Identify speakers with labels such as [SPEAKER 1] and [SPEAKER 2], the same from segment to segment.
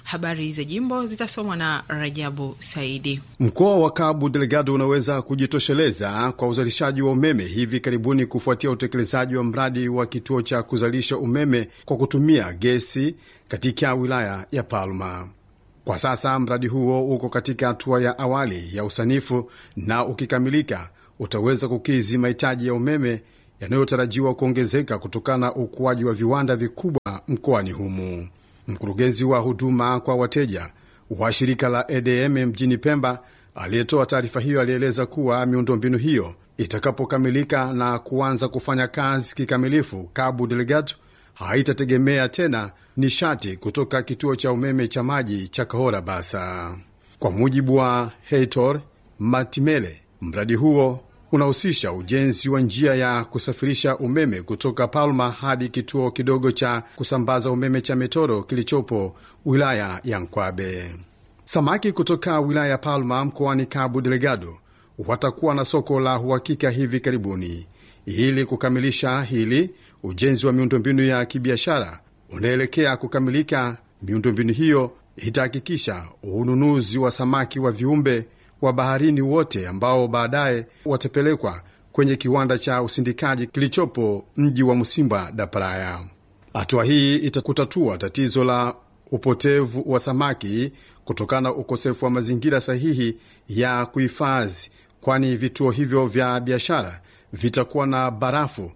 [SPEAKER 1] Habari za jimbo zitasomwa na Rajabu Saidi.
[SPEAKER 2] Mkoa wa Cabo Delgado unaweza kujitosheleza kwa uzalishaji wa umeme hivi karibuni kufuatia utekelezaji wa mradi wa kituo cha kuzalisha umeme kwa kutumia gesi katika wilaya ya Palma. Kwa sasa mradi huo uko katika hatua ya awali ya usanifu na ukikamilika utaweza kukidhi mahitaji ya umeme yanayotarajiwa kuongezeka kutokana na ukuaji wa viwanda vikubwa mkoani humu. Mkurugenzi wa huduma kwa wateja wa shirika la EDM mjini Pemba aliyetoa taarifa hiyo alieleza kuwa miundombinu hiyo itakapokamilika na kuanza kufanya kazi kikamilifu, Cabo Delgado haitategemea tena nishati kutoka kituo cha umeme cha maji cha Kahora Basa. Kwa mujibu wa Heitor Matimele, mradi huo unahusisha ujenzi wa njia ya kusafirisha umeme kutoka Palma hadi kituo kidogo cha kusambaza umeme cha Metoro kilichopo wilaya ya Nkwabe. Samaki kutoka wilaya ya Palma mkoani Cabo Delgado watakuwa na soko la uhakika hivi karibuni. Ili kukamilisha hili, ujenzi wa miundombinu ya kibiashara unaelekea kukamilika. Miundombinu hiyo itahakikisha ununuzi wa samaki wa viumbe wa baharini wote ambao baadaye watapelekwa kwenye kiwanda cha usindikaji kilichopo mji wa Musimba da Praia. Hatua hii itakutatua tatizo la upotevu wa samaki kutokana na ukosefu wa mazingira sahihi ya kuhifadhi, kwani vituo hivyo vya biashara vitakuwa na barafu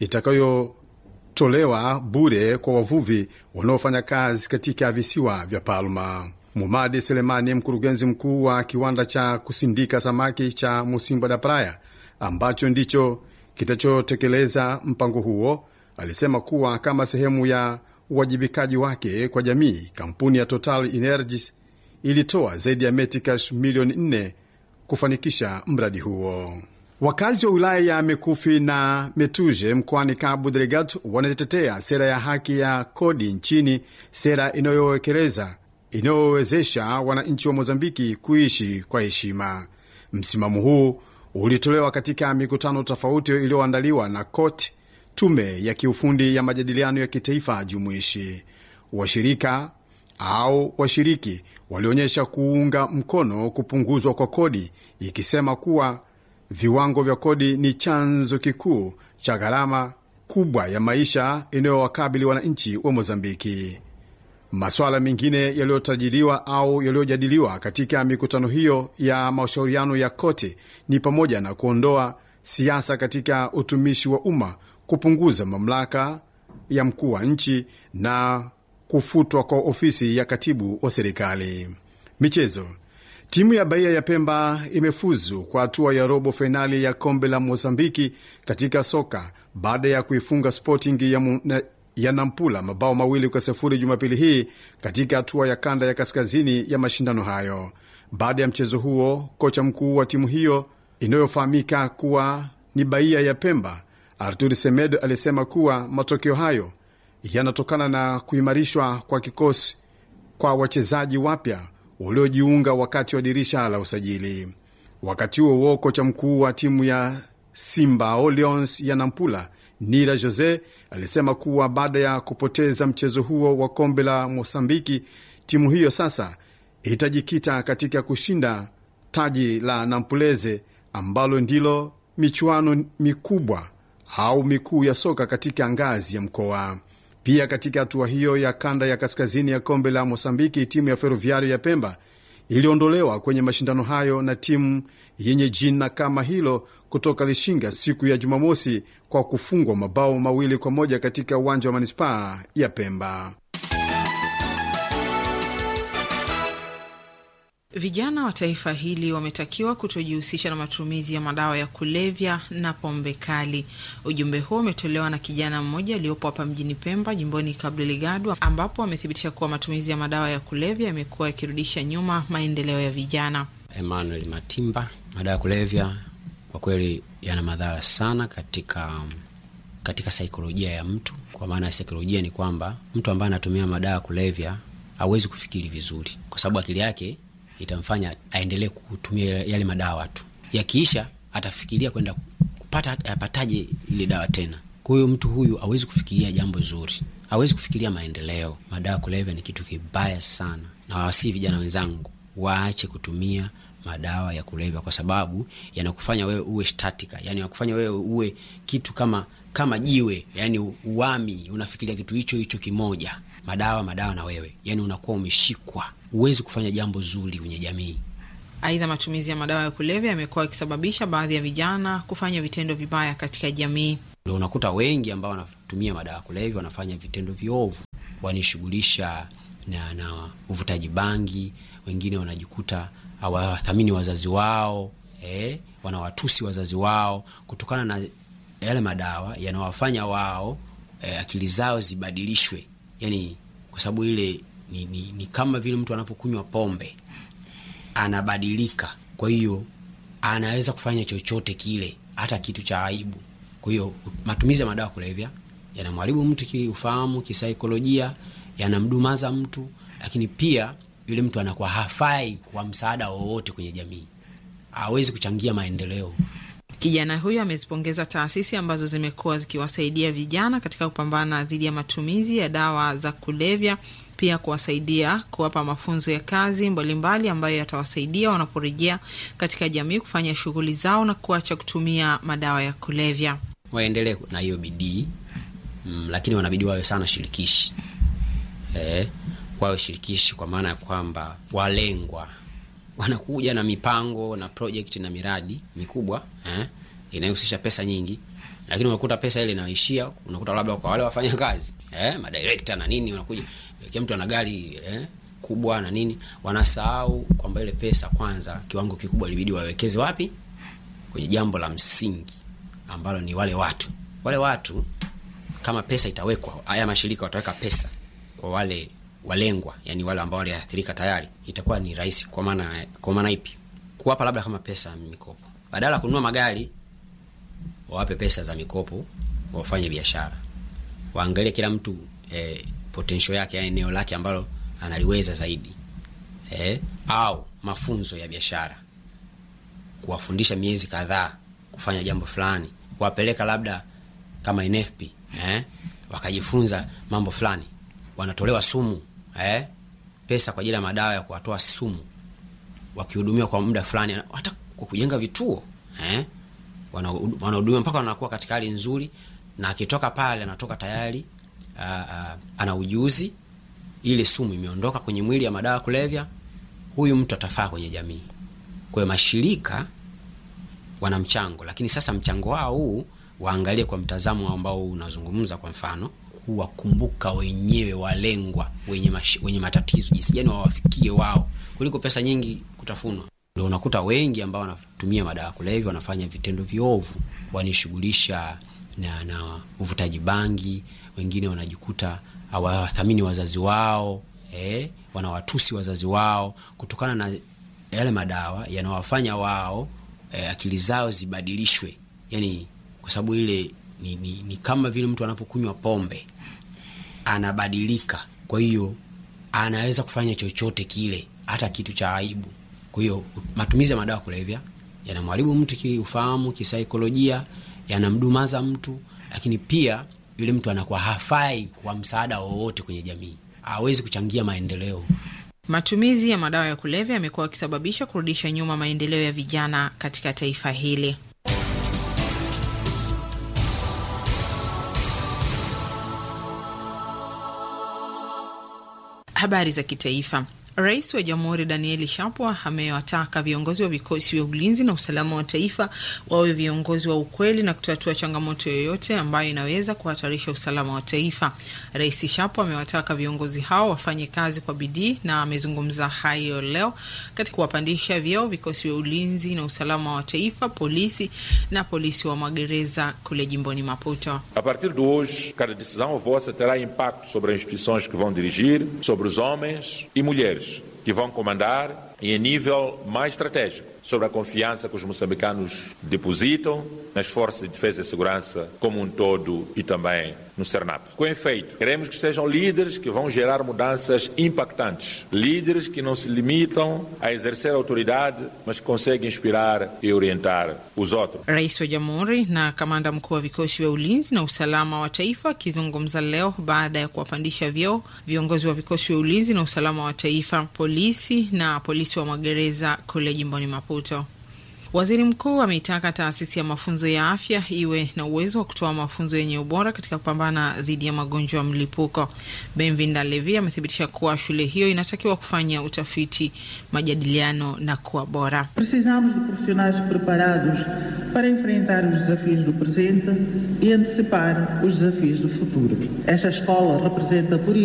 [SPEAKER 2] itakayotolewa bure kwa wavuvi wanaofanya kazi katika visiwa vya Palma. Mumadi Selemani, mkurugenzi mkuu wa kiwanda cha kusindika samaki cha Musimba da Praia ambacho ndicho kitachotekeleza mpango huo, alisema kuwa kama sehemu ya uwajibikaji wake kwa jamii, kampuni ya Total Energies ilitoa zaidi ya metikash milioni 4 kufanikisha mradi huo. Wakazi wa wilaya ya Mekufi na Metuje mkoani Cabo Delgado wanatetea sera ya haki ya kodi nchini, sera inayowekeleza inayowezesha wananchi wa Mozambiki kuishi kwa heshima. Msimamo huu ulitolewa katika mikutano tofauti iliyoandaliwa na COT, tume ya kiufundi ya majadiliano ya kitaifa jumuishi. Washirika au washiriki walionyesha kuunga mkono kupunguzwa kwa kodi, ikisema kuwa viwango vya kodi ni chanzo kikuu cha gharama kubwa ya maisha inayowakabili wananchi wa Mozambiki. Masuala mengine yaliyotajiriwa au yaliyojadiliwa katika mikutano hiyo ya mashauriano ya kote ni pamoja na kuondoa siasa katika utumishi wa umma, kupunguza mamlaka ya mkuu wa nchi na kufutwa kwa ofisi ya katibu wa serikali. Michezo. Timu ya Bahia ya Pemba imefuzu kwa hatua ya robo fainali ya kombe la Mozambiki katika soka baada ya kuifunga Sporting ya, mu, ya Nampula mabao mawili kwa sifuri Jumapili hii katika hatua ya kanda ya kaskazini ya mashindano hayo. Baada ya mchezo huo, kocha mkuu wa timu hiyo inayofahamika kuwa ni Bahia ya Pemba, Artur Semedo alisema kuwa matokeo hayo yanatokana na kuimarishwa kwa kikosi kwa wachezaji wapya waliojiunga wakati wa dirisha la usajili. Wakati huo huo, kocha mkuu wa timu ya Simba Lions ya Nampula Nira Jose alisema kuwa baada ya kupoteza mchezo huo wa kombe la Mosambiki, timu hiyo sasa itajikita katika kushinda taji la Nampuleze ambalo ndilo michuano mikubwa au mikuu ya soka katika ngazi ya mkoa. Pia katika hatua hiyo ya kanda ya kaskazini ya kombe la Mosambiki, timu ya Ferroviario ya Pemba iliondolewa kwenye mashindano hayo na timu yenye jina kama hilo kutoka Lishinga siku ya Jumamosi kwa kufungwa mabao mawili kwa moja katika uwanja wa manispaa ya Pemba.
[SPEAKER 1] Vijana wa taifa hili wametakiwa kutojihusisha na matumizi ya madawa ya kulevya na pombe kali. Ujumbe huo umetolewa na kijana mmoja aliyopo hapa mjini Pemba, jimboni Cabo Delgado, ambapo amethibitisha kuwa matumizi ya madawa ya kulevya yamekuwa yakirudisha nyuma maendeleo ya vijana.
[SPEAKER 3] Emmanuel Matimba, madawa ya kulevya kwa kweli yana madhara sana katika katika saikolojia ya mtu. Kwa maana ya saikolojia ni kwamba mtu ambaye anatumia madawa ya kulevya hawezi kufikiri vizuri, kwa sababu akili yake itamfanya aendelee kutumia yale madawa tu, yakiisha atafikiria kwenda kupata apataje ile dawa tena. Kwa hiyo mtu huyu hawezi kufikiria jambo zuri, hawezi kufikiria maendeleo. Madawa ya kulevya ni kitu kibaya sana, na wawasii vijana wenzangu waache kutumia madawa ya kulevya kwa sababu yanakufanya wewe uwe statika, yani yanakufanya wewe uwe kitu kama kama jiwe, yani uami, unafikiria kitu hicho hicho kimoja, madawa madawa na wewe, yani unakuwa umeshikwa, huwezi kufanya jambo zuri kwenye jamii.
[SPEAKER 1] Aidha, matumizi ya madawa ya kulevya yamekuwa yakisababisha baadhi ya vijana kufanya vitendo vibaya katika jamii.
[SPEAKER 3] Ndio unakuta wengi ambao wanatumia madawa ya kulevya wanafanya vitendo viovu, wanishughulisha na, na uvutaji bangi. Wengine wanajikuta hawathamini wazazi wao eh, wanawatusi wazazi wao kutokana na yale madawa yanawafanya wao eh, akili zao zibadilishwe, yani kwa sababu ile ni, ni, ni kama vile mtu anavyokunywa pombe anabadilika. Kwa hiyo anaweza kufanya chochote kile, hata kitu cha aibu. Kwa hiyo matumizi ya madawa kulevya yanamharibu mtu kiufahamu, kisaikolojia, yanamdumaza mtu, lakini pia yule mtu anakuwa hafai kwa msaada wowote kwenye jamii, hawezi kuchangia maendeleo.
[SPEAKER 1] Kijana huyo amezipongeza taasisi ambazo zimekuwa zikiwasaidia vijana katika kupambana dhidi ya matumizi ya dawa za kulevya, pia kuwasaidia kuwapa mafunzo ya kazi mbalimbali mbali ambayo yatawasaidia wanaporejea katika jamii kufanya shughuli zao na kuacha kutumia madawa ya kulevya.
[SPEAKER 3] Waendelee na hiyo bidii mm, lakini wanabidi wawe sana shirikishi eh, wawe shirikishi kwa maana ya kwamba walengwa wanakuja na mipango na project na miradi mikubwa eh, inayohusisha pesa nyingi, lakini unakuta pesa ile inaishia, unakuta labda kwa wale wafanya kazi eh, madirekta na nini, unakuja kila mtu ana gari eh, kubwa na nini, wanasahau kwamba ile pesa kwanza, kiwango kikubwa ilibidi wawekeze wapi? Kwenye jambo la msingi ambalo ni wale watu. Wale watu kama pesa itawekwa, haya mashirika wataweka pesa kwa wale walengwa yani wale ambao waliathirika tayari, itakuwa ni rahisi. Kwa maana kwa maana ipi? Kuwapa labda kama pesa mikopo, badala ya kununua magari, wawape pesa za mikopo, wafanye biashara, waangalie kila mtu eh, potential yake, yani eneo lake ambalo analiweza zaidi eh, au mafunzo ya biashara, kuwafundisha miezi kadhaa kufanya jambo fulani, kuwapeleka labda kama NFP eh, wakajifunza mambo fulani, wanatolewa sumu eh, pesa kwa ajili ya madawa ya kuwatoa sumu, wakihudumiwa kwa muda fulani, hata kwa kujenga vituo eh, wanahudumiwa mpaka wanakuwa katika hali nzuri, na akitoka pale anatoka tayari uh, uh, ana ujuzi, ile sumu imeondoka kwenye mwili ya madawa kulevya, huyu mtu atafaa kwenye jamii. Kwa hiyo mashirika wana mchango, lakini sasa mchango wao huu waangalie kwa mtazamo ambao unazungumza, kwa mfano kuwakumbuka wenyewe walengwa wenye, mash, wenye matatizo, jinsi gani wawafikie wao kuliko pesa nyingi kutafunwa. Ndio unakuta wengi ambao wanatumia madawa kulevya wanafanya vitendo viovu, wanishughulisha na, na uvutaji bangi. Wengine wanajikuta hawathamini wazazi wao eh, wanawatusi wazazi wao kutokana na yale madawa yanawafanya wao eh, akili zao zibadilishwe, yani kwa sababu ile ni, ni, ni kama vile mtu anavyokunywa pombe anabadilika. Kwa hiyo anaweza kufanya chochote kile, hata kitu cha aibu. Kwa hiyo matumizi ya madawa kulevya yanamharibu mtu kiufahamu, kisaikolojia, yanamdumaza mtu, lakini pia yule mtu anakuwa hafai kwa msaada wowote kwenye jamii, hawezi kuchangia maendeleo.
[SPEAKER 1] Matumizi ya madawa ya kulevya yamekuwa yakisababisha kurudisha nyuma maendeleo ya vijana katika taifa hili. Habari za kitaifa. Rais wa Jamhuri Danieli Shapwa amewataka viongozi wa vikosi vya ulinzi na usalama wa taifa wawe viongozi wa ukweli na kutatua changamoto yoyote ambayo inaweza kuhatarisha usalama wa taifa. Rais Shapwa amewataka viongozi hao wafanye kazi kwa bidii na amezungumza hayo leo katika kuwapandisha vyeo vikosi vya ulinzi na usalama wa taifa, polisi na polisi wa magereza kule jimboni Maputo.
[SPEAKER 4] A partir de hoje, cada decisão vossa terá impacto sobre as instituições que vão dirigir, sobre os homens e mulheres que vão comandar e em nível mais estratégico sobre a confiança que os moçambicanos depositam nas forças de defesa e segurança como um todo e também no Cernap. Com efeito, queremos que sejam líderes que vão gerar mudanças impactantes, líderes que não se limitam a exercer autoridade, mas que conseguem inspirar e orientar os outros.
[SPEAKER 1] Rais wa Jamhuri na kamanda mkuu wa vikosi vya ulinzi na usalama wa taifa akizungumza leo baada ya kuwapandisha vyeo viongozi wa vikosi vya ulinzi na usalama wa taifa, polisi na polisi wa magereza kule jimboni Maputo. Waziri mkuu ameitaka taasisi ya mafunzo ya afya iwe na uwezo wa kutoa mafunzo yenye ubora katika kupambana dhidi ya magonjwa ya mlipuko. Benvinda Levi amethibitisha kuwa shule hiyo inatakiwa kufanya utafiti, majadiliano na kuwa bora.
[SPEAKER 5] Precisamos de profissionais preparados para enfrentar os desafios do presente e antecipar os desafios do futuro. Esta escola representa, por